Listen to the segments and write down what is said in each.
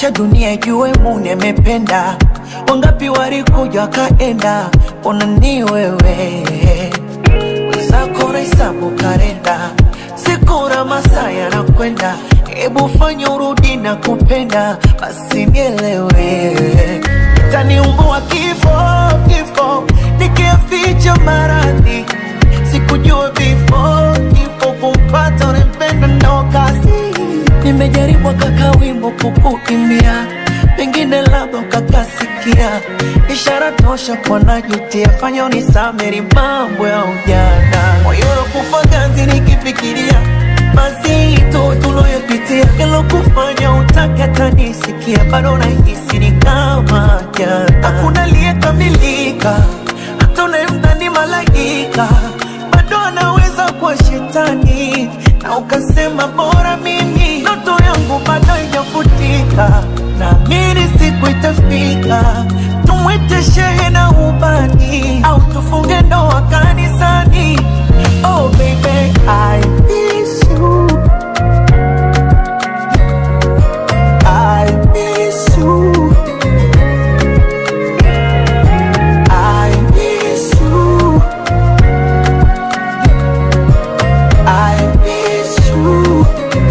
acha dunia ijue Mune amependa. Wangapi walikuja wakaenda, ona ni wewe wenzako nahesabu kalenda, siku na masaa yanakwenda, hebu fanya urudi na kupenda, basi nielewe, taniumbua kifo kifo, nikiaficha maradhi, sikujua before kifo kumpata unempenda ndo kazi. Nimejaribu kaka wimbo kukuimbia, pengine labda ukakasikia, ishara tosha kwa najutia, fanya unisameri mambo ya ujana, moyo kufa ganzi nikifikiria mazito tuloyopitia, kilo kufanya utake hata nisikia, bado nahisi ni kama jana, hakuna aliyekamilika, hata unayemdhani malaika bado anaweza kuwa shetani, na ukasema bora mimi, ndoto yangu bado haijafutika, naamini siku itafika, tumwite shehe na ubani, au tufunge ndoa kanisani. Oh baby, I miss you. I miss you. I miss you. I miss you.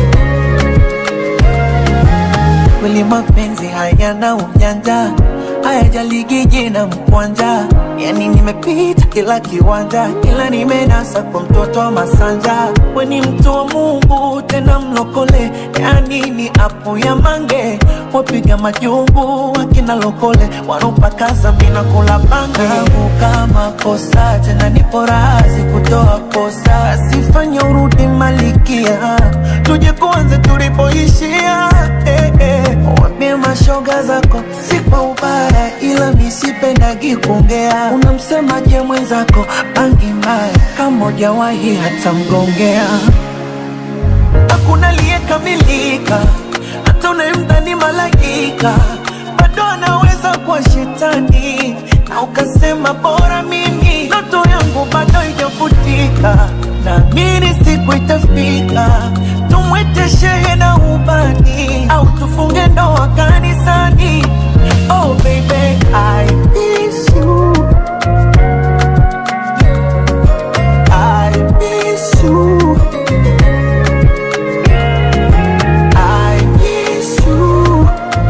Kweli mapenzi hayana ujanja, hayajaligi jina mkwanja. Yani nimepita kila kiwanja, kila nimenasa kwa mtoto wa Masanja. We ni mtu wa Mungu tena mlokole, yani ni apu ya mange. Wapiga majungu wakina lokole, wanopakaza mina kula bange. Kama kosa tena nipo razi kutoa kosa, asifanya urudi malikia, tuje kuanza tulipoishia. Eh, eh. Wambie mashoga zako si kwa ubaya, ila misipendagi kuongea. Unamsemaje mwenzako bangi mbaya, kama hujawahi hata mgongea hakuna aliyekamilika, hata unayemdhani malaika bado anaweza kuwa shetani, na ukasema bora mimi, ndoto yangu bado haijafutika, naamini siku itafika, tumwite shehe na ubani, au tufunge ndoa kanisani. Oh baby, I miss you. I miss you. I miss you.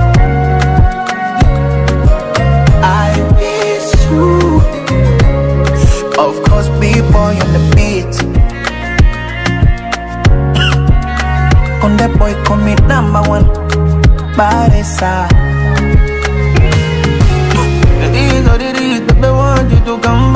I miss you. Of course, B-boy on the beat. On the boy, call me number one. Baresa. It is what it is, baby, want you to come